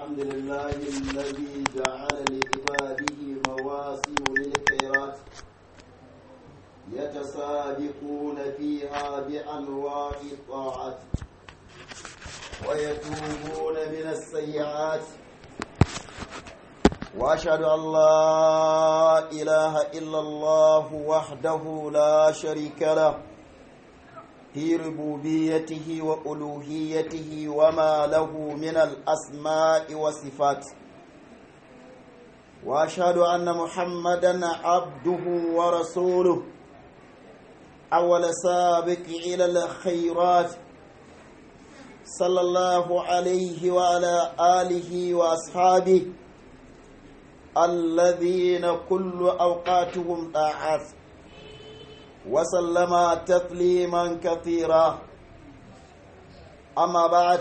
الحمد لله الذي جعل لعباده مواسم للخيرات يتسابقون فيها بأنواع الطاعات ويتوبون من السيئات وأشهد أن لا إله إلا الله وحده لا شريك له في ربوبيته وألوهيته وما له من الأسماء والصفات وأشهد أن محمدا عبده ورسوله أول سابق إلى الخيرات صلى الله عليه وعلى آله وأصحابه الذين كل أوقاتهم طاعات وسلم تسليما كثيرا أما بعد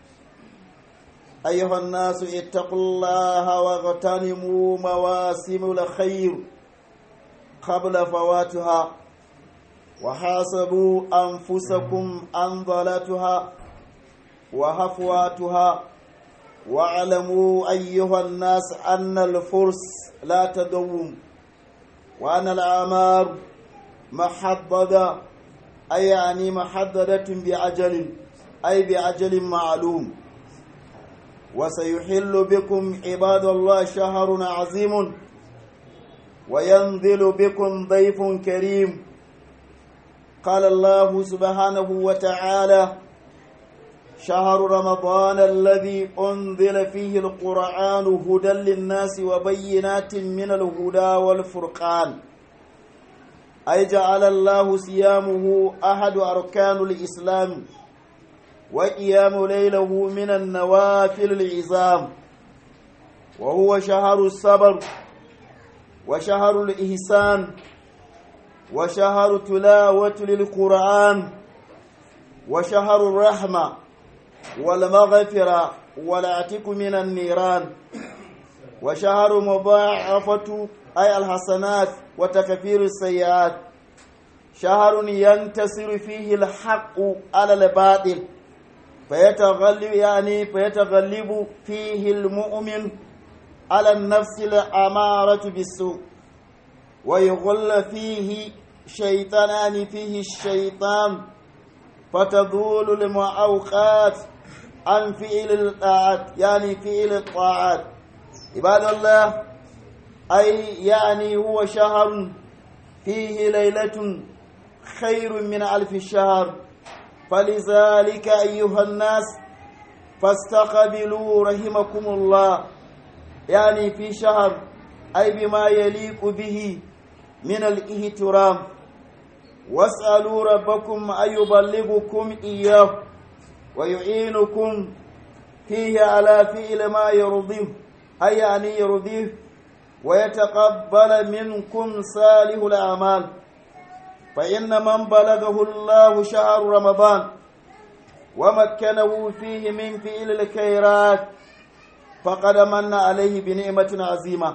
أيها الناس اتقوا الله واغتنموا مواسم الخير قبل فواتها وحاسبوا أنفسكم عن ضلاتها وهفواتها واعلموا أيها الناس أن الفرس لا تدوم وأن الأعمار محددة أي يعني محددة بعجل أي بعجل معلوم وسيحل بكم عباد الله شهر عظيم وينزل بكم ضيف كريم قال الله سبحانه وتعالى شهر رمضان الذي أنزل فيه القرآن هدى للناس وبينات من الهدى والفرقان أي جعل الله صيامه أحد أركان الإسلام وقيام ليله من النوافل العظام وهو شهر الصبر وشهر الإحسان وشهر تلاوة للقرآن وشهر الرحمة والمغفرة والعتق من النيران وشهر مضاعفة أي الحسنات وتكفير السيئات شهر ينتصر فيه الحق على الباطل فيتغلب يعني فيتغلب فيه المؤمن على النفس الأمارة بالسوء ويغل فيه شيطانان فيه الشيطان فتذول المعوقات عن فعل الطاعات يعني فعل الطاعات عباد الله أي يعني هو شهر فيه ليلة خير من ألف شهر فلذلك أيها الناس فاستقبلوا رحمكم الله يعني في شهر أي بما يليق به من الاحترام واسألوا ربكم أن يبلغكم إياه ويعينكم فيه على فعل ما يرضيه أي يعني يرضيه ويتقبل منكم صالح الأعمال فإن من بلغه الله شهر رمضان ومكنه فيه من فعل الخيرات فقد من عليه بنعمة عظيمة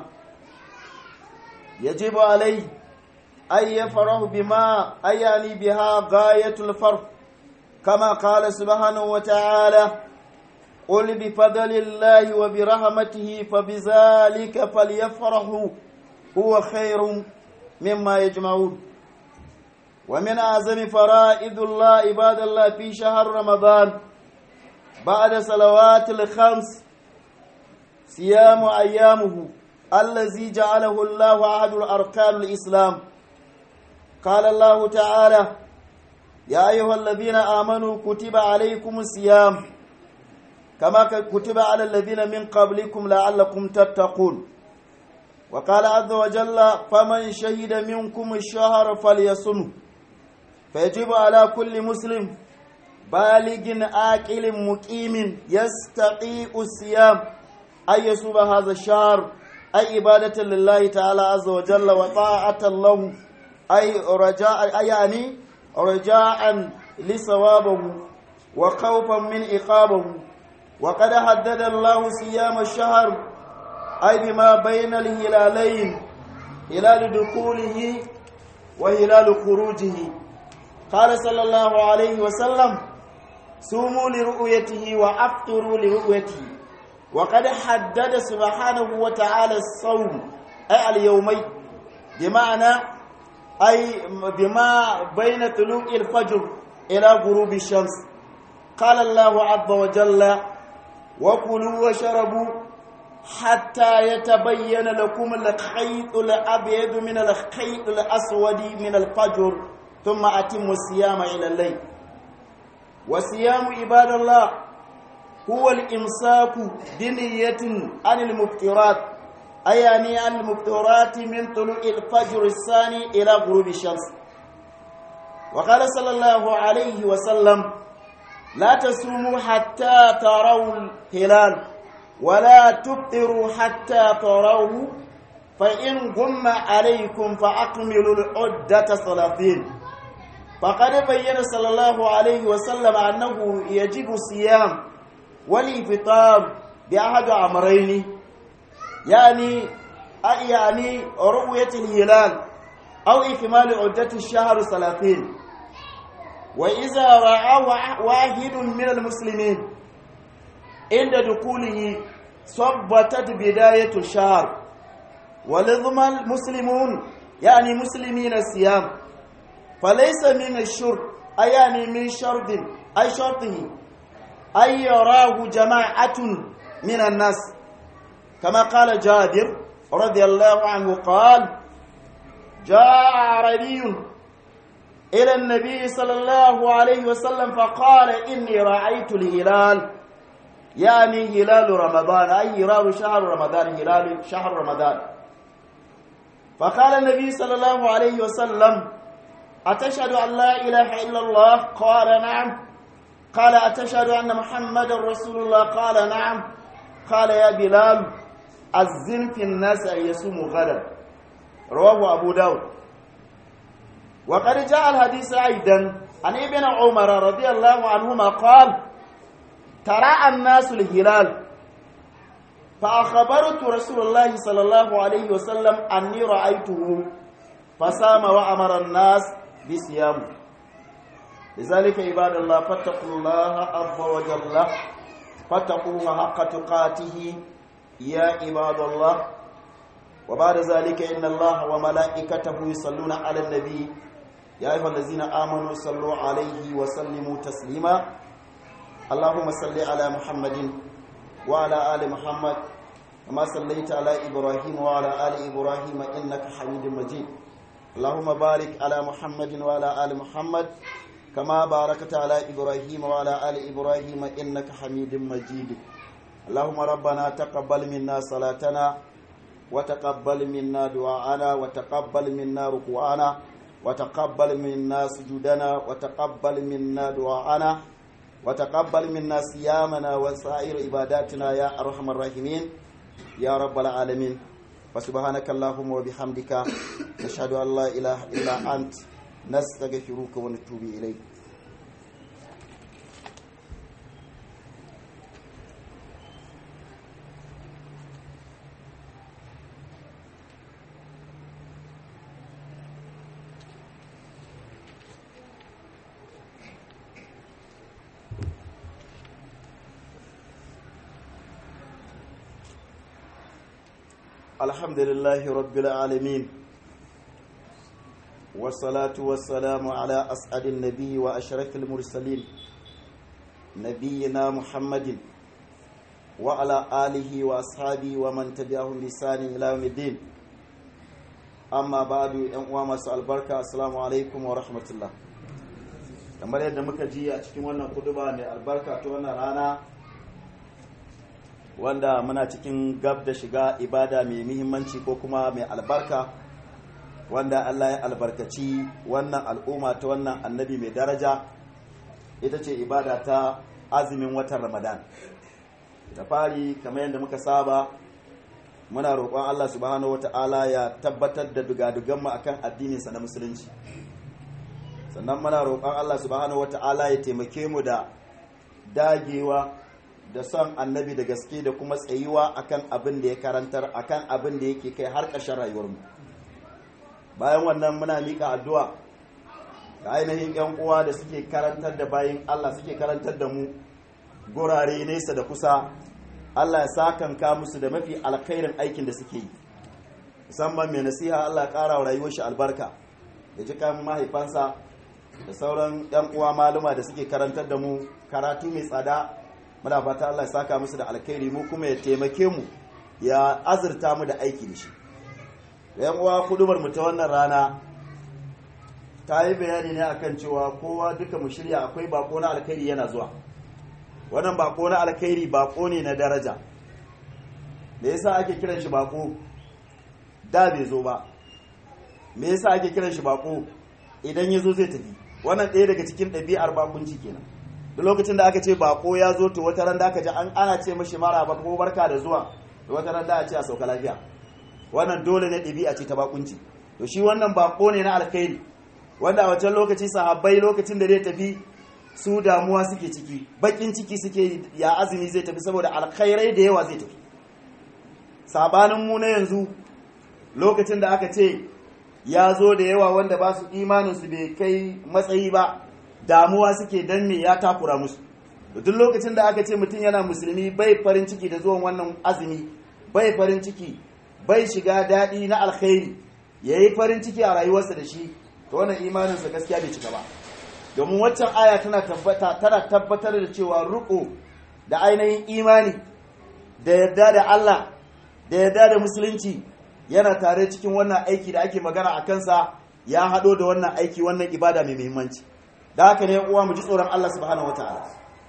يجب عليه أن يفرح بما أي يعني بها غاية الفرح كما قال سبحانه وتعالى قل بفضل الله وبرحمته فبذلك فليفرحوا هو خير مما يجمعون ومن أعظم فرائض الله عباد الله في شهر رمضان بعد صلوات الخمس صيام أيامه الذي جعله الله أحد الأركان الإسلام قال الله تعالى يا أيها الذين آمنوا كتب عليكم الصيام كما كتب على الذين من قبلكم لعلكم تتقون وقال عز وجل فمن شهد منكم الشهر فليصمه فيجب على كل مسلم بالغ عاقل مقيم يستطيع الصيام أن يصوم هذا الشهر أي عبادة لله تعالى عز وجل وطاعة له أي رجاء أي يعني رجاء لثوابه وخوفا من عقابه وقد حدد الله صيام الشهر أي بما بين الهلالين هلال دخوله وهلال خروجه قال صلى الله عليه وسلم صوموا لرؤيته وافطروا لرؤيته وقد حدد سبحانه وتعالى الصوم أي اليومين بمعنى أي بما بين طلوع الفجر إلى غروب الشمس قال الله عز وجل وكلوا وشربوا حتى يتبين لكم الخيط الأبيض من الخيط الأسود من الفجر ثم أتموا الصيام إلى الليل وصيام عباد الله هو الإمساك بنية عن المفطرات أي يعني عن المفطرات من طلوع الفجر الثاني إلى غروب الشمس وقال صلى الله عليه وسلم لا تصوموا حتى تروا الهلال ولا تفطروا حتى تروه فإن غم عليكم فأكملوا العدة ثلاثين فقد بين صلى الله عليه وسلم أنه يجب الصيام والإفطار بأحد أمرين يعني يعني رؤية الهلال أو إكمال عدة الشهر ثلاثين وإذا رأى واحد من المسلمين عند دخوله صبتت بداية الشهر ولزم المسلمون يعني مسلمين الصيام فليس من الشرط أي يعني من شرط أي شرطه أن يراه جماعة من الناس كما قال جابر رضي الله عنه قال جاء عربي إلى النبي صلى الله عليه وسلم فقال إني رأيت الهلال يعني هلال رمضان أي هلال شهر رمضان هلال شهر رمضان فقال النبي صلى الله عليه وسلم أتشهد أن لا إله إلا الله قال نعم قال أتشهد أن محمد رسول الله قال نعم قال يا بلال الزن في الناس أن يصوموا غدا رواه أبو داود وقد جاء الحديث أيضا عن ابن عمر رضي الله عنهما قال ترى الناس الهلال فأخبرت رسول الله صلى الله عليه وسلم أني رأيته فسام وأمر الناس بصيامه لذلك عباد الله فاتقوا الله عز وجل فاتقوه حق تقاته يا عباد الله وبعد ذلك إن الله وملائكته يصلون على النبي يا أيها الذين آمنوا صلوا عليه وسلموا تسليما اللهم صل على محمد وعلى آل محمد كما صليت على إبراهيم وعلى آل إبراهيم إنك حميد مجيد اللهم بارك على محمد وعلى آل محمد كما باركت على إبراهيم وعلى آل إبراهيم إنك حميد مجيد اللهم ربنا تقبل منا صلاتنا وتقبل منا دعاءنا وتقبل منا ركوعنا وتقبل منا سجودنا وتقبل منا دعاءنا وتقبل منا صيامنا وسائر عباداتنا يا أرحم الراحمين يا رب العالمين فسبحانك اللهم وبحمدك نشهد أن لا إله إلا أنت نستغفرك ونتوب إليك الحمد لله رب العالمين والصلاة والسلام على أسعد النبي وأشرف المرسلين نبينا محمد وعلى آله وأصحابه ومن تبعهم بإحسان إلى يوم الدين أما بعد أنواع مساء البركة السلام عليكم ورحمة الله kamar yadda muka ji a cikin wannan kuduba mai albarka ta wannan rana wanda muna cikin gab da shiga ibada mai muhimmanci ko kuma mai albarka wanda Allah ya albarkaci wannan al'umma ta wannan annabi mai daraja ita ce ibada ta azumin watan ramadan da fari kamar yadda muka saba muna roƙon Allah subhanahu wata'ala ya tabbatar da dugaduganmu akan addininsa na musulunci sannan muna roƙon Allah subhanahu wata'ala ya taimake mu da dagewa da son annabi da gaske da kuma tsayuwa akan abin da ya karantar akan abin da yake kai har ƙarshen rayuwarmu bayan wannan muna miƙa addu'a ga ainihin yan uwa da suke karantar da bayin Allah suke karantar da mu gurare nesa da kusa Allah ya sakanka musu da mafi alkhairin aikin da suke yi musamman mai nasiha Allah ya ƙara wa rayuwar shi albarka ya ji kan mahaifansa da sauran yan uwa maluma da suke karantar da mu karatu mai tsada muna fata Allah ya saka musu da alkhairi mu kuma ya taimake mu ya azurta mu da aiki da shi yan uwa kudubar mu ta wannan rana ta yi bayani ne akan cewa kowa duka mu shirya akwai bako na alkhairi yana zuwa wannan bako na alkhairi bako ne na daraja me yasa ake kiran shi bako da bai zo ba me yasa ake kiran shi bako idan ya zo zai tafi wannan ɗaya daga cikin ɗabi'ar bakunci kenan duk lokacin da aka ce bako ya zo to wata ran da aka ji an ana ce mashi mara ba ko barka da zuwa to wata ran da a ce a sauka lafiya wannan dole ne ɗabi'a ce ta bakunci to shi wannan bako ne na alkhairi wanda a wancan lokaci sahabbai lokacin da zai tafi su damuwa suke ciki bakin ciki suke ya azumi zai tafi saboda alkhairai da yawa zai tafi sabanin mu na yanzu lokacin da aka ce ya zo da yawa wanda ba su imaninsu bai kai matsayi ba damuwa suke dan me ya takura musu duk lokacin da aka ce mutum yana musulmi bai farin ciki da zuwan wannan azumi bai farin ciki bai shiga daɗi na alkhairi ya yi farin ciki a rayuwarsa da shi to wannan imaninsa gaskiya bai cika ba domin waccan aya tana tabbatar da cewa ruko da ainihin imani da yarda da Allah da yarda da musulunci yana tare cikin wannan aiki da ake magana a kansa ya haɗo da wannan aiki wannan ibada mai muhimmanci da haka ne uwa mu ji tsoron Allah subhanahu wataala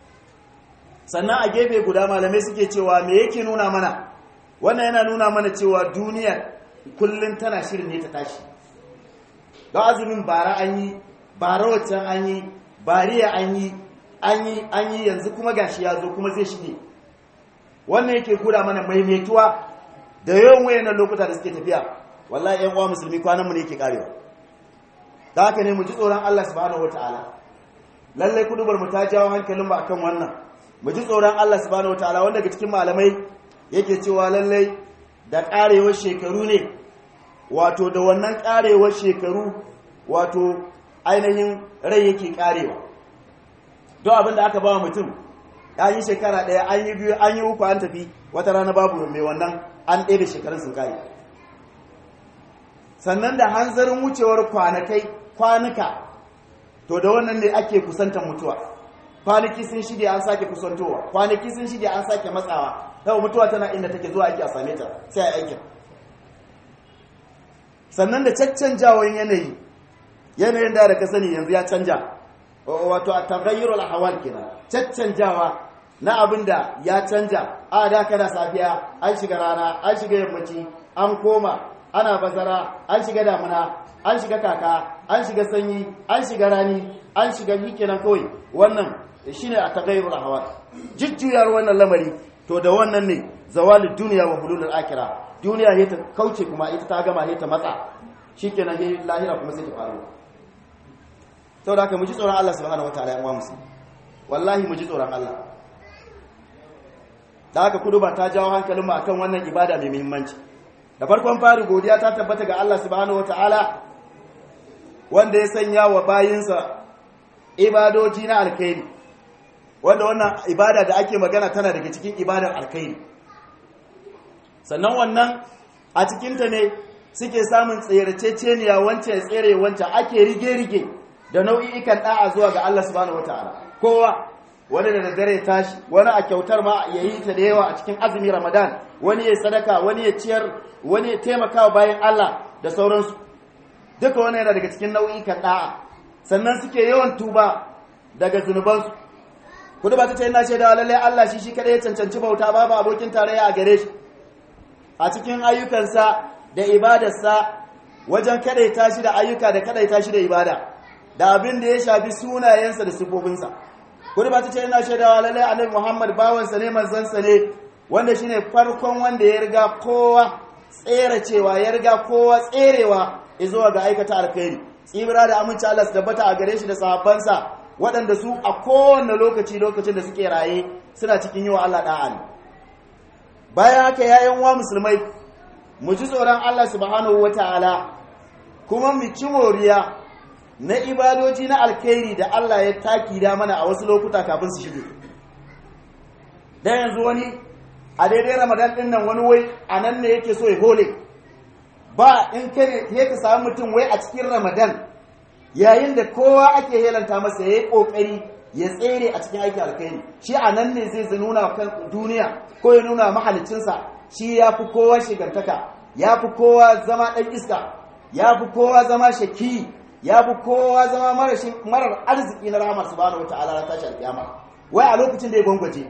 sannan a gefe guda malamai suke cewa me yake nuna mana wannan yana nuna mana cewa duniya kullum tana shirin ne ta tashi don azumin bara an yi bara waccan an yi bariya an yi an yi an yi yanzu kuma gashi ya zo kuma zai shige wannan yake gura mana maimaituwa da yawan wayannan lokuta da suke tafiya wallahi ƴan uwa musulmi kwanan mu ne yake karewa da haka ne mu ji tsoron Allah subhanahu wataala lalle kudubar mu ta jawo hankalin mu akan wannan mu ji tsoron Allah subhanahu wataala wanda daga cikin malamai yake cewa lalle da karewar shekaru ne wato da wannan karewar shekaru wato ainihin rai yake karewa don abin da aka ba mutum ya yi shekara ɗaya an yi biyu an yi uku an tafi wata rana babu mai wannan an ɗaya da shekarun sun kare sannan da hanzarin wucewar kwanakai kwanuka to da wannan ne ake kusantar mutuwa kwanaki sun shige an sake kusantowa kwanaki sun shige an sake matsawa yau mutuwa tana inda take zuwa ake a same ta sai a aikin sannan da caccanjawan yanayi yanayin da ka sani yanzu ya canja wato a tagayyar al'awal kenan caccanjawa na abin da ya canja a da kana safiya an shiga rana an shiga yammaci an koma ana bazara an shiga damuna an shiga kaka an shiga sanyi an shiga rani an shiga yi kenan kawai wannan shine a tagayyar al'awal jujjuyar wannan lamari to da wannan ne zawalin duniya wa hululul akira duniya ne ta kauce kuma ita ta gama ne ta matsa shikenan ne lahira kuma sai ta faru saboda haka mu ji tsoron Allah subhanahu wataala ya musu wallahi mu ji tsoron Allah da haka kudu ba ta jawo hankalin mu akan wannan ibada mai muhimmanci da farkon fari godiya ta tabbata ga Allah subhanahu wataala wanda ya sanya wa bayinsa ibadoji na alkhairi wanda wannan ibada da ake magana tana daga cikin ibadar alkhairi sannan wannan a cikinta ne suke samun tsayarceceniya wancan ya tsere wancan ake rige-rige da nau'i'ikan da'a zuwa ga Allah subhanahu wataala kowa wani da daddare tashi wani a kyautar ma ya yi ta da yawa a cikin azumi ramadan wani ya sadaka wani ya ciyar wani ya taimaka bayan Allah da sauransu duka wani yana daga cikin nau'ikan da'a sannan suke yawan tuba daga zunubansu kudu ba ta ce ina shaidawa lallai Allah shi shi kadai ya cancanci bauta babu abokin tarayya a gare shi a cikin ayyukansa da ibadarsa wajen kadaita shi da ayyuka da kadaita shi da ibada da abin da ya shafi sunayensa da sifofinsa kudu ba ta ce ina shaidawa lallai annabi Muhammad bawansa ne manzansa ne wanda shine farkon wanda ya riga kowa tsere cewa ya riga kowa tserewa zuwa ga aikata alkhairi tsibira da aminci Allah su tabbata a gare shi da sahabbansa waɗanda su a kowane lokaci lokacin da suke raye suna cikin yi wa Allah da'a ne bayan haka yayan wa musulmai mu ji tsoron Allah subhanahu wata'ala kuma mu ci moriya na ibadoji na alkhairi da Allah ya taki da mana a wasu lokuta kafin su shige dan yanzu wani a daidai ramadan din nan wani wai a nan ne yake so ya hole ba in ka ne ka samu mutum wai a cikin ramadan yayin da kowa ake helanta masa ya yi kokari ya tsere a cikin aikin alkhairi shi a nan ne zai nuna kan duniya ko ya nuna mahalicinsa shi ya fi kowa shigantaka ya fi kowa zama ɗan iska ya fi kowa zama shaki ya fi kowa zama marar arziki na rahamar subhanahu wata'ala na tashi alƙiyama wai a lokacin da ya gwangwaje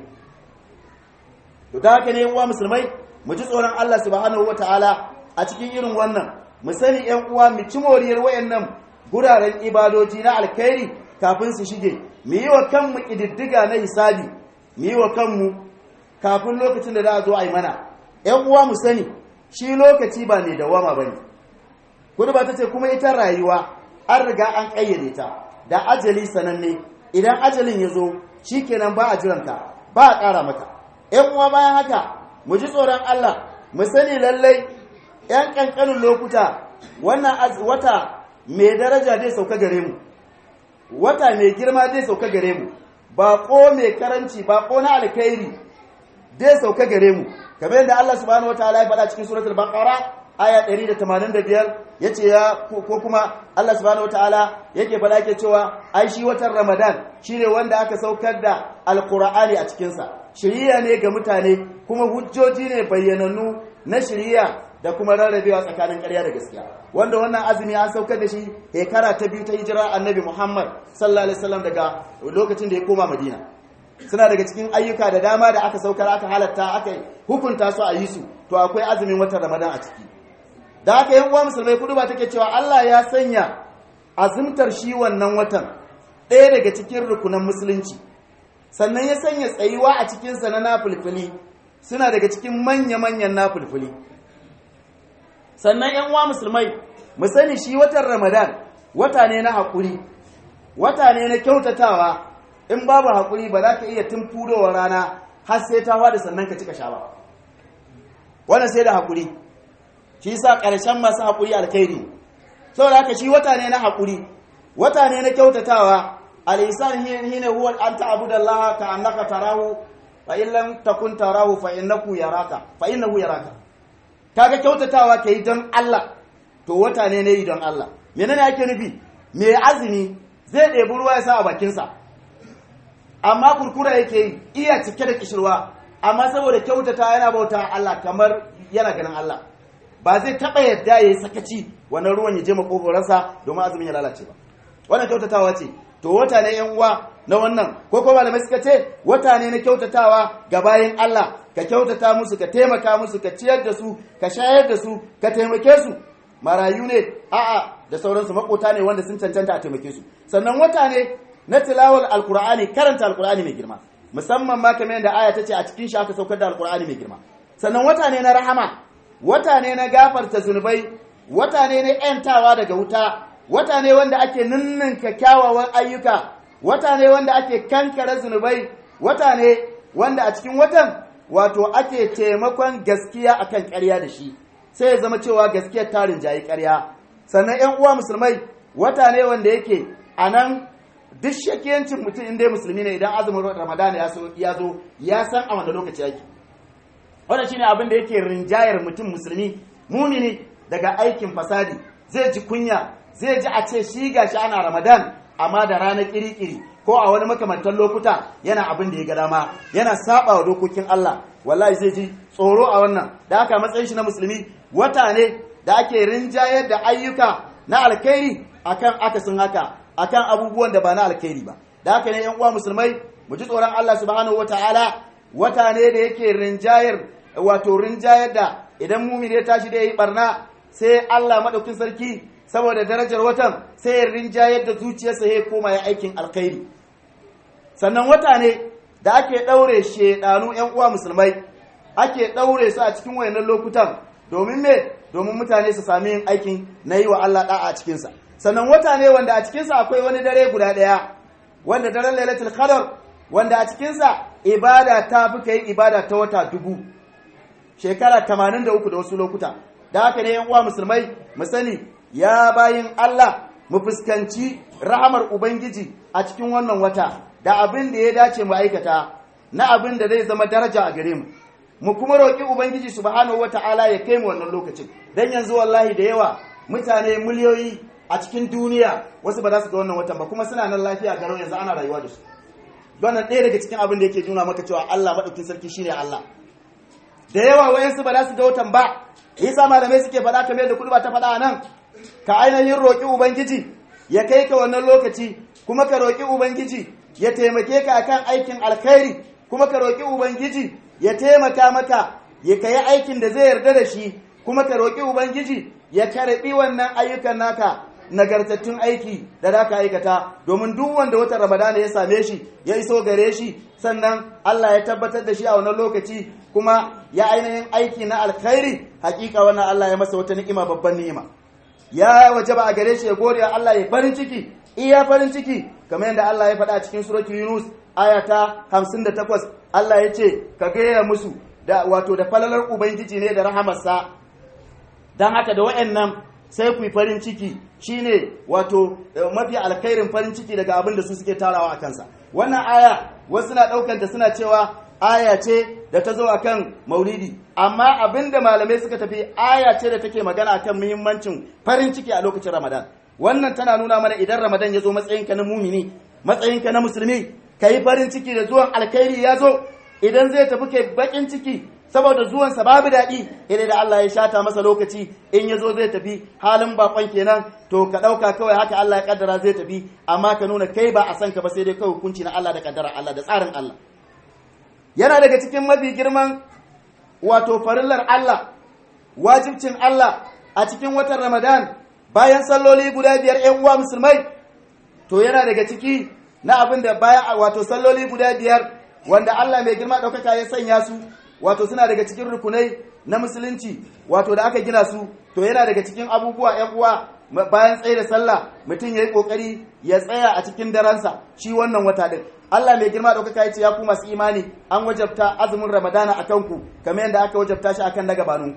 to ta haka ne yan uwa musulmai mu ji tsoron Allah subhanahu wata'ala a cikin irin wannan mu sani yan uwa mu ci moriyar wayannan guraren ibadoji na alkhairi kafin su shige mu yi wa kanmu ƙididdiga na hisabi mu yi wa kanmu kafin lokacin da za a zo a yi mana ‘yan uwa mu sani shi lokaci ba mai dawama ba ne kudu ba ta ce kuma ita rayuwa an riga an ƙayyade ta da ajali sananne idan ajalin ya zo shi kenan ba a jiranka ba a ƙara maka ‘yan uwa bayan haka mu ji tsoron Allah mu sani lallai ‘yan ƙanƙanin lokuta wannan wata mai daraja zai sauka gare mu wata mai girma zai sauka gare mu baƙo mai karanci baƙo na alkhairi zai sauka gare mu kamar yadda Allah subhanahu wataala ya faɗa cikin suratul baqara aya 185 yace ya ko kuma Allah subhanahu wataala yake faɗa yake cewa ai shi watan Ramadan shine wanda aka saukar da alqur'ani a cikin sa shiriya ne ga mutane kuma hujjoji ne bayyanannu na shiriya da kuma rarrabewa tsakanin ƙarya da gaskiya wanda wannan azumi an saukar da shi shekara ta biyu ta hijira annabi Muhammad sallallahu alaihi wasallam daga lokacin da ya koma Madina suna daga cikin ayyuka da dama da aka saukar aka halatta aka hukunta su a yi su to akwai azumin watan Ramadan a ciki da haka yan uwa musulmai kudu ba take cewa Allah ya sanya azumtar shi wannan watan ɗaya daga cikin rukunan musulunci sannan ya sanya tsayuwa a cikinsa na nafulfuli suna daga cikin manya-manyan nafulfuli sannan yan uwa musulmai mu sani shi watan ramadan wata ne na haƙuri wata ne na kyautatawa in babu haƙuri ba za ka iya tun fudowar rana har sai ta da sannan ka cika sha ba wannan sai da haƙuri shi sa ƙarshen masu haƙuri alkhairi saboda haka shi wata ne na haƙuri wata ne na kyautatawa al-ihsan hina huwa an ta'budu Allah ka annaka tarahu fa in lam takun tarahu fa innahu yaraka fa innahu yaraka kaga kyautatawa kai don Allah to wata ne ne don Allah menene ake nufi me azumi zai ɗebi ruwa ya sa a bakinsa amma kurkura yake yi iya cike da kishirwa amma saboda kyautata yana bauta Allah kamar yana ganin Allah ba zai taɓa yadda ya yi sakaci wannan ruwan ya je makogoransa domin azumin ya lalace ba wannan kyautatawa ce to wata ne yan uwa na wannan ko ko malamai suka ce wata ne na kyautatawa ga bayan Allah ka kyautata musu ka taimaka musu ka ciyar da su ka shayar da su ka taimake su marayu ne a'a da sauransu makota ne wanda sun cancanta a taimake su sannan wata ne na tilawar alkur'ani karanta alkur'ani mai girma musamman ma kamar yadda aya ta ce a cikin shi aka saukar da alkur'ani mai girma sannan wata ne na rahama wata ne na gafarta zunubai wata ne na yantawa daga wuta wata ne wanda ake ninninka kyawawan ayyuka wata ne wanda ake kankare zunubai wata ne wanda a cikin watan wato ake taimakon gaskiya akan ƙarya da shi sai ya zama cewa gaskiyar tarin jayi ƙarya sannan yan uwa musulmai wata ne wanda yake a nan duk shakiyancin mutum inda ya musulmi ne idan azumin ramadan ya zo ya san a wanda lokaci yake wannan shine abin da yake rinjayar mutum musulmi mumini daga aikin fasadi zai ji kunya zai ji a ce shi gashi ana ramadan amma da ranar kirikiri ko a wani makamantan lokuta yana abin da ya ga dama yana saba wa dokokin Allah wallahi zai ji tsoro a wannan da aka matsayin shi na musulmi wata ne da ake rinjayar da ayyuka na alkhairi akan akasin haka akan abubuwan da ba na alkhairi ba da haka ne yan uwa musulmai mu ji tsoron Allah subhanahu wataala wata ne da yake rinjayar wato rinjayar da idan mumin ya tashi da yi barna sai Allah madaukin sarki saboda darajar watan sai ya rinjayar da zuciyarsa ya koma ya aikin alkhairi sannan wata ne da ake daure shedanu yan uwa musulmai ake daure su a cikin wayannan lokutan domin me domin mutane su sami yin aikin na yi wa Allah da'a a cikinsa sannan wata ne wanda a cikinsa akwai wani dare guda ɗaya wanda daren lailatul qadar wanda a cikinsa ibada ta fi kai ibada ta wata dubu shekara 83 da wasu lokuta da haka ne yan uwa musulmai mu sani ya bayin Allah mu fuskanci rahamar ubangiji a cikin wannan wata da abin da ya dace mu aikata na abin da zai zama daraja a gare mu mu kuma roƙi ubangiji subhanahu wata'ala ya kai mu wannan lokacin dan yanzu wallahi da yawa mutane miliyoyi a cikin duniya wasu ba za su ga wannan watan ba kuma suna nan lafiya garau yanzu ana rayuwa da su wannan ɗaya daga cikin abin da yake nuna maka cewa Allah maɗaukin sarki shine Allah da yawa wayansu ba za su ga watan ba yasa malamai suke faɗa kamar da kudu ba ta faɗa nan ka ainihin roƙi ubangiji ya kai ka wannan lokaci kuma ka roƙi ubangiji ya taimake ka akan aikin alkhairi kuma ka roƙi ubangiji ya taimaka maka ya kai aikin da zai yarda da shi kuma ka roƙi ubangiji ya karɓi wannan ayyukan naka nagartattun aiki da za ka aikata domin duk wanda watan ramadana ya same shi ya iso gare shi sannan Allah ya tabbatar da shi a wannan lokaci kuma ya ainihin aiki na alkhairi hakika wannan Allah ya masa wata ni'ima babban ni'ima ya wajaba a gare shi ya gode wa Allah ya farin ciki iya farin ciki kamar yadda Allah ya faɗa a cikin suratul Yunus aya ta 58 Allah ya ce ka gaya musu da wato da falalar ubangiji ne da rahamarsa dan haka da wayannan sai ku yi farin ciki shine wato mafi alkhairin farin ciki daga abin da su suke tarawa a kansa wannan aya wasu na ɗaukanta suna cewa aya ce da ta zo akan maulidi amma abinda malamai suka tafi aya ce da take magana akan muhimmancin farin ciki a lokacin ramadan wannan tana nuna mana idan ramadan ya zo matsayinka na mumini matsayinka na musulmi ka yi farin ciki da zuwan alkhairi ya zo idan zai tafi kai bakin ciki saboda zuwansa babu daɗi idan da Allah ya shata masa lokaci in ya zo zai tafi halin bakon kenan to ka ɗauka kawai haka Allah ya kaddara zai tafi amma ka nuna kai ba a san ka ba sai dai kawai hukunci na Allah da kaddara Allah da tsarin Allah yana daga cikin mafi girman wato farillar Allah wajibcin Allah a cikin watan Ramadan bayan salloli guda biyar ƴan uwa musulmai to yana daga ciki na abin da bayan wato salloli guda biyar wanda Allah mai girma ɗaukaka ya sanya su wato suna daga cikin rukunai na musulunci wato da aka gina su to yana daga cikin abubuwa ƴan uwa bayan tsaye da sallah mutum ya yi ƙoƙari ya tsaya a cikin daransa shi wannan wata ɗin Allah mai girma ɗaukaka ya ce ya ku masu imani an wajabta azumin ramadana a kanku kamar yadda aka wajabta shi akan na gabanu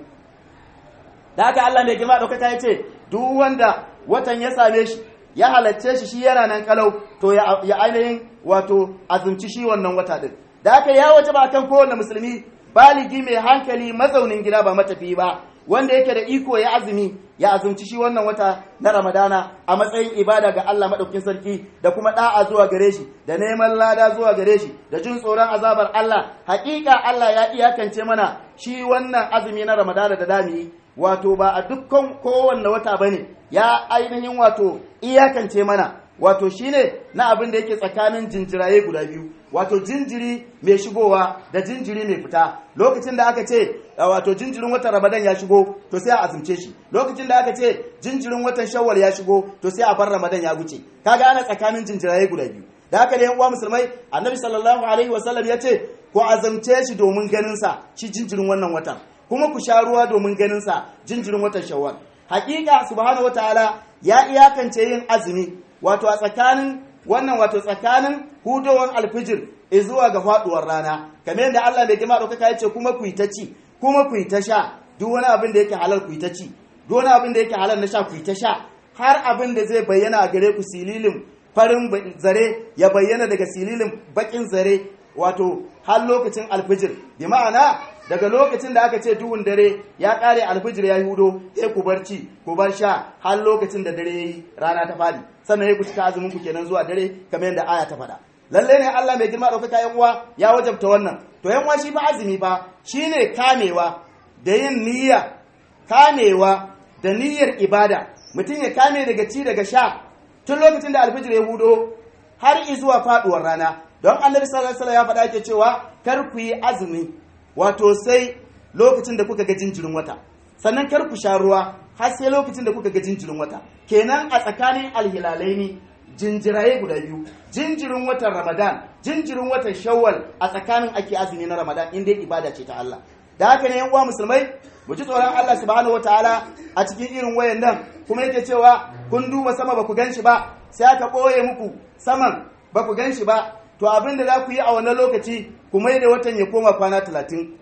da haka Allah mai girma ɗaukaka ya ce duk wanda watan ya same shi ya halarce shi shi yana nan kalau to ya ainihin wato azumci shi wannan wata ɗin da haka ya wajaba akan kowane musulmi baligi mai hankali mazaunin gida ba matafi ba wanda yake da iko ya azumi ya azumci shi wannan wata na ramadana a matsayin ibada ga Allah maɗaukin sarki da kuma ɗa'a zuwa gare shi da neman lada zuwa gare shi da jin tsoron azabar Allah haƙiƙa Allah ya iyakance mana shi wannan azumi na ramadana da dami wato ba a dukkan kowanne wata bane ya ainihin wato iyakance mana wato shine na abin da yake tsakanin jinjiraye guda biyu wato jinjiri mai shigowa da jinjiri mai fita lokacin da aka ce wato jinjirin watan ramadan ya shigo to sai a azumce shi lokacin da aka ce jinjirin watan shawwal ya shigo to sai a bar ramadan ya wuce kaga ana tsakanin jinjiraye guda biyu da haka da yan uwa musulmai annabi sallallahu alaihi wasallam ya ce ku azumce shi domin ganin sa shi jinjirin wannan watan kuma ku sha ruwa domin ganin sa jinjirin watan shawwal hakika subhanahu wataala ya iyakance yin azumi wato a tsakanin wannan wato tsakanin hudowar alfijir zuwa ga faduwar rana kamar yadda Allah mai girma ɗaukaka ya ce kuma ku yi ta ci kuma ku yi ta sha duk wani abin da yake halal ku yi ta ci duk wani abin da yake halal na sha ku yi ta sha har abin da zai bayyana a gare ku sililin farin zare ya bayyana daga sililin bakin zare wato har lokacin alfijir bi ma'ana daga lokacin da aka ce duhun dare ya kare alfijir ya yi hudo sai ku bar ci ku bar sha har lokacin da dare yayi rana ta fadi sannan ya ku cika azumin ku kenan zuwa dare kamar yadda aya ta faɗa lalle ne Allah mai girma ɗaukaka yan uwa ya wajabta wannan to yan uwa shi fa azumi fa shine kamewa da yin niyya kamewa da niyyar ibada mutum ya kame daga ci daga sha tun lokacin da alfijir ya hudo har zuwa faduwar rana don annabi sallallahu alaihi wasallam ya faɗa ke cewa kar ku yi azumi wato sai lokacin da kuka ga jinjirin wata sannan kar ku sha ruwa har sai lokacin da kuka ga jinjirin wata kenan a tsakanin alhilalai ne jinjiraye guda biyu jinjirin watan ramadan jinjirin watan shawwal a tsakanin ake azumi na ramadan in dai ibada ce ta Allah da haka ne yan uwa musulmai mu ji tsoron Allah subhanahu wataala a cikin irin wayan nan kuma yake cewa kun duba sama ba ku gan shi ba sai aka ɓoye muku saman ba ku gan shi ba to abin da za ku yi a wannan lokaci ku mai da watan ya koma kwana talatin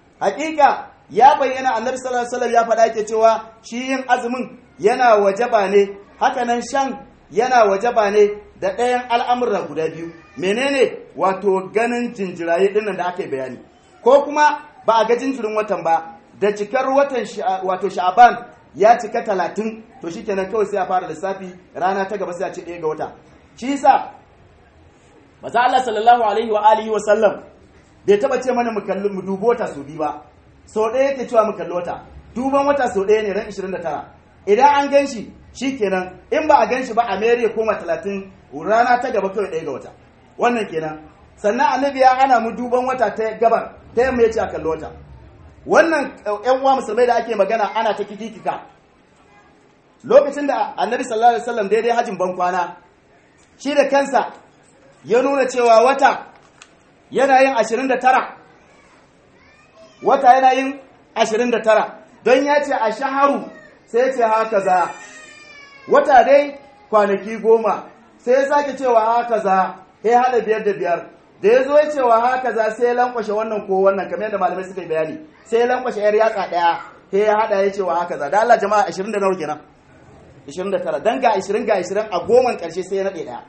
hakika ya bayyana annabi sallallahu alaihi wasallam ya faɗa yake cewa shi yin azumin yana wajaba ne hakanan shan yana wajaba ne da ɗayan al'amura guda biyu menene wato ganin jinjiraye ɗinnan da aka yi bayani ko kuma ba a ga jinjirin watan ba da cikar watan wato sha'aban ya cika talatin to shi kenan kawai sai a fara lissafi rana ta gaba sai a ce ɗaya ga wata shi yasa maza Allah sallallahu alaihi wa alihi wa sallam bai taba ce mana mu kalli mu dubo wata so biyu ba so ɗaya yake cewa mu kalli wata duban wata so ɗaya ne ran 29 idan an gan shi shi kenan in ba a gan shi ba a mere koma 30 rana ta gaba kawai ɗaya ga wata wannan kenan sannan annabi ya hana mu duban wata ta gabar ta yamma ya ce a kalli wata wannan yan uwa musulmai da ake magana ana ta kikikika lokacin da annabi sallallahu alaihi wasallam daidai hajin ban kwana shi da kansa ya nuna cewa wata yana yin 29 wata yana yin 29 don ya ce a shaharu sai ya ce haka za wata dai kwanaki goma sai ya sake cewa haka za ya hada biyar da biyar da ya zo ya cewa haka za sai ya lankwashe wannan ko wannan kamar yadda malamai suka yi bayani sai ya lankwashe yar yatsa daya sai ya hada ya cewa haka za da Allah jama'a 20 da nawa kenan 29 dan ga 20 ga 20 a goman karshe sai ya nade daya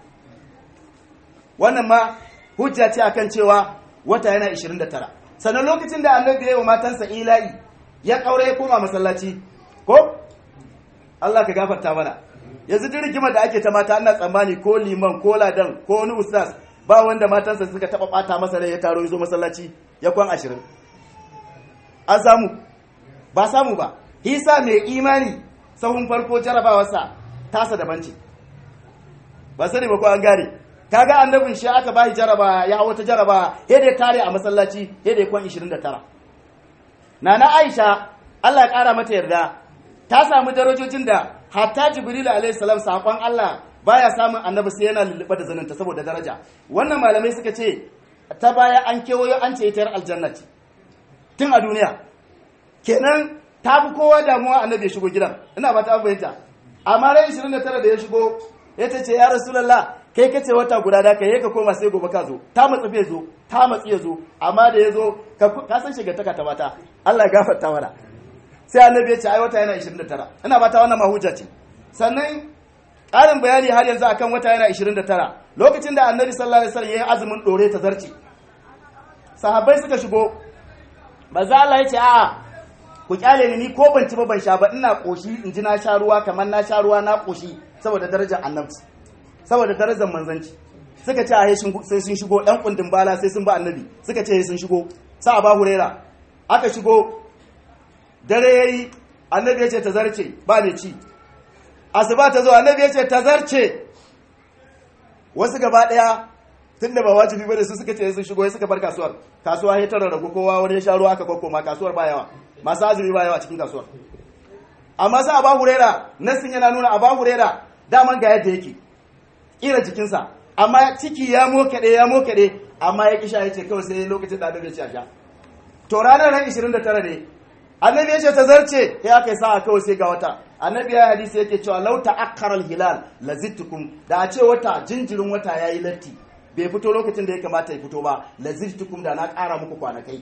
wannan ma hujja ce akan cewa wata yana 29 sannan lokacin da annabi ya yi wa matansa ila'i ya kaure ya koma masallaci ko Allah ka gafarta mana yanzu duk rigimar da ake ta mata ana tsammani ko liman ko ladan ko wani ustaz ba wanda matansa suka taba bata masa rai ya taro ya zo masallaci ya kwan ashirin an samu ba samu ba hisa mai imani sahun farko jarabawarsa tasa daban ce ba sani ba ko an gane kaga annabin shi aka bashi jaraba ya hawo ta jaraba ya da tare a masallaci ya da kwan 29 nana Aisha Allah ya kara mata yarda ta samu darajojin da hatta Jibril alaihi salam sakon Allah baya samun annabi sai yana lulluɓe da zaninta saboda daraja wannan malamai suka ce ta baya an kewayo an ce ita yar aljanna ce tun a duniya kenan ta fi kowa damuwa annabi ya shigo gidan ina ba ta fahimta amma ran 29 da ya shigo ya ce ya rasulullah kai kace wata guda da kai ka koma sai gobe ka zo ta matsi bai zo ta matsi ya zo amma da ya zo ka san shiga taka ta mata Allah ya gafarta mana sai annabi ya ce ai wata yana 29 ina ba ta wannan mahujja ce sannan ƙarin bayani har yanzu akan wata yana 29 lokacin da annabi sallallahu alaihi wasallam yayin azumin dore ta zarci sahabbai suka shigo manzo Allah ya ce a'a ku kyale ni ni ko ban ci ba ban sha ba ina koshi in ji na sha ruwa kamar na sha ruwa na koshi saboda darajar annabi saboda darajar manzanci suka ce a sai sun shigo ɗan kundin bala sai sun ba annabi suka ce sun shigo sa ba hurera aka shigo dare yayi annabi ya ce ta zarce ba ne ci asuba ta zo annabi ya ce ta zarce wasu gaba daya tun da ba wajibi bane su suka ce sun shigo ya suka bar kasuwar kasuwa ya tara ragu kowa wani ya sha ruwa aka kokoma kasuwar ba yawa masu azumi ba yawa cikin kasuwar amma sai aba hurera nasin yana nuna aba hurera daman ga yadda yake kira jikinsa amma ciki ya mokaɗe ya mokaɗe amma ya kisha ya ce kawai sai lokacin da annabi ya ce a sha to ranar ran 29 ne annabi ya ce ta zarce ya aka yi sa'a kawai sai ga wata annabi ya hadisi yake cewa lau ta'akkara hilal lazittukum da a ce wata jinjirin wata yayi latti bai fito lokacin da ya kamata ya fito ba lazittukum da na ƙara muku kwanakai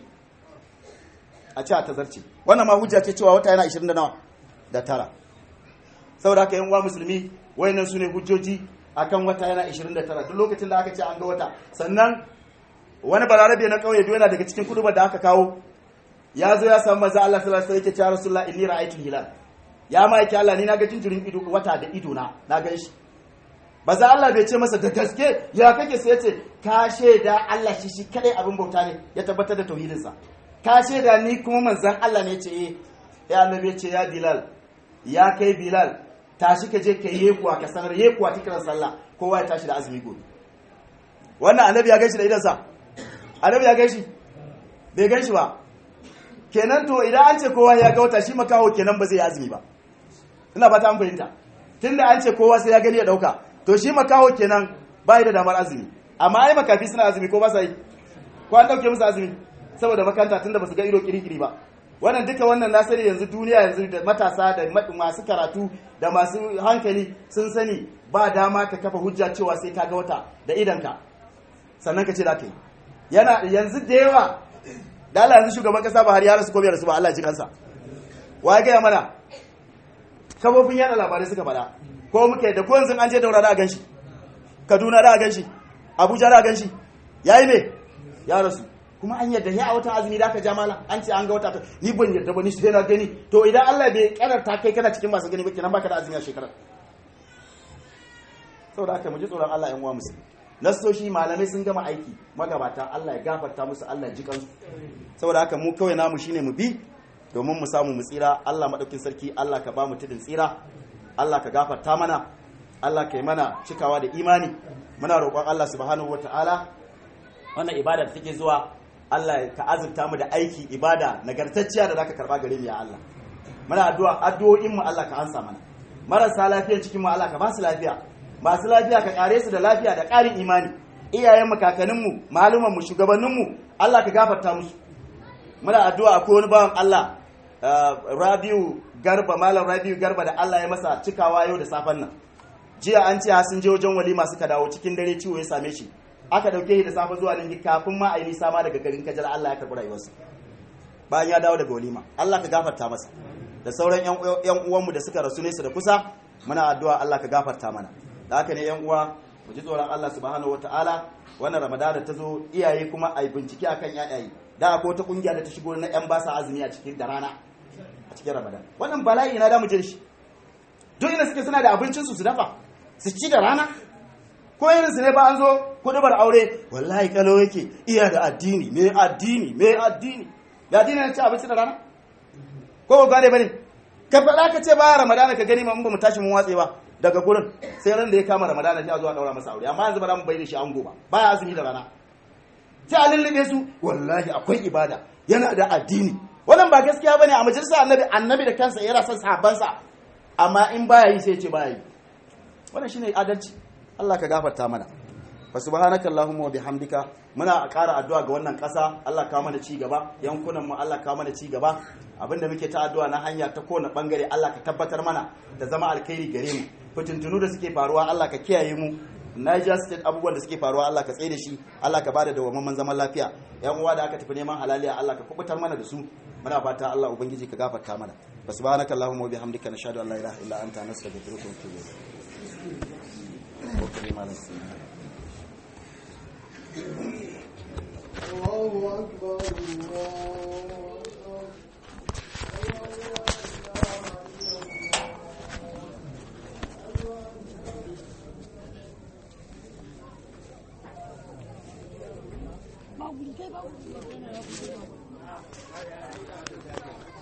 a ce a ta zarce wannan ma hujja ce cewa wata yana 20 da nawa da tara saboda haka yan uwa musulmi wayannan sune hujjoji akan wata yana 29 duk lokacin da aka ce an ga wata sannan wani balarabe na kauye yana daga cikin kudubar da aka kawo ya zo ya samu maza Allah sallallahu alaihi wasallam yake cewa rasulullah inni ra'aytul hilal ya ma yake Allah ni na ga jinjirin ido wata da ido na na gan shi maza Allah bai ce masa da gaske ya kake sai yace ka shaida Allah shi shi kadai abin bauta ne ya tabbatar da tauhidin sa ka shaida ni kuma manzon Allah ne ce eh ya annabi ya ce ya bilal ya kai bilal tashi ka je ka yi kuwa ka sanar yi kuwa kiran sallah kowa ya tashi da azumi gobe wannan annabi ya gaishe da idansa annabi ya gaishe bai gaishe ba kenan to idan an ce kowa ya ga wata shi makaho kenan ba zai yi azumi ba ina ba ta an fahimta tunda an ce kowa sai ya gani ya dauka to shi makaho kenan ba da damar azumi amma ai makafi suna azumi ko ba sa yi ko an dauke musu azumi saboda makanta tunda ba su ga ido kirikiri ba wannan duka wannan na sani yanzu duniya yanzu da matasa da masu karatu da masu hankali sun sani ba dama ka kafa hujja cewa sai ka ga wata da idanka sannan ka ce da ka yi yana yanzu da yawa da Allah yanzu shugaban kasa ba har ya rasu ko bai rasu ba Allah ji kansa wa ga mana kafofin yada labarai suka faɗa ko muke da ko yanzu an je daura da gan shi Kaduna da gan shi Abuja da gan shi yayi me ya rasu kuma an yadda ya a watan azumi da ka ja mala an ce an ga wata ni ban yadda ba ni sai na gani to idan Allah bai karanta kai kana cikin masu gani ba kenan baka da azumi a shekarar saboda haka mu ji tsoron Allah yan uwa musulmi nasoshi malamai sun gama aiki magabata Allah ya gafarta musu Allah ya ji kansu saboda haka mu kawai namu shine mu bi domin mu samu mu tsira Allah madaukin sarki Allah ka ba mu tudin tsira Allah ka gafarta mana Allah ka yi mana cikawa da imani muna roƙon Allah subhanahu wataala wannan ibada da take zuwa Allah ka azurta mu da aiki ibada nagartacciya da zaka karba gare mu ya Allah muna addu'a addu'o'in mu Allah ka ansa mana marasa lafiyar cikin mu Allah ka ba su lafiya masu lafiya ka kare su da lafiya da ƙarin imani iyayen mu kakannin mu maluman mu shugabannin mu Allah ka gafarta musu muna addu'a ko wani bawan Allah Rabiu Garba malam Rabiu Garba da Allah ya masa cikawa yau da safen nan jiya an ce sun je wajen walima suka dawo cikin dare ciwo ya same shi aka dauke shi da safe zuwa nan kafin ma a yi nisa ma daga garin kajar Allah ya karɓi rayuwarsa bayan ya dawo daga walima Allah ka gafarta masa da sauran yan uwanmu da suka rasu nesa da kusa muna addu'a Allah ka gafarta mana da haka ne yan uwa mu ji tsoron Allah subhanahu wataala wannan ramadana ta zo iyaye kuma a yi bincike akan yayaye da akwai wata kungiya da ta shigo na yan basa azumi a cikin da rana a cikin ramadan wannan bala'i na da mu je shi duk ina suke suna da abincin su su dafa su ci da rana ko irin su ne ba an zo kudubar aure wallahi kalo yake iya da addini me addini me addini da addini ne ci abinci da rana ko ba gane bane ka faɗa ka ce ba ramadana ka gani ma mun ba mu tashi mun watse ba daga gurin sai ran da ya kama ramadana sai a zo a daura masa aure amma yanzu ba za mu bai da shi ango ba baya azumi da rana sai a lullube su wallahi akwai ibada yana da addini wannan ba gaskiya bane a majalisar annabi annabi da kansa yana son sahabbansa amma in baya yi sai ya ce baya yi wannan shine adalci Allah ka gafarta mana fa subhanaka allahumma wa bihamdika muna ƙara addu'a ga wannan ƙasa Allah ka mana ci gaba yankunan mu Allah ka mana ci gaba abinda muke ta addu'a na hanya ta kowane bangare Allah ka tabbatar mana da zama alkhairi gare mu fitintunu da suke faruwa Allah ka kiyaye mu Niger State abubuwan da suke faruwa Allah ka tsaye da shi Allah ka bada dawwammamen zaman lafiya yan uwa da aka tafi neman halaliya Allah ka kubutar mana da su muna fata Allah ubangiji ka gafarta mana subhanaka allahumma wa bihamdika nashhadu an la ilaha illa anta nastaghfiruka wa natubu ilayk الله أكبر الله أكبر Mau beli kayak bau.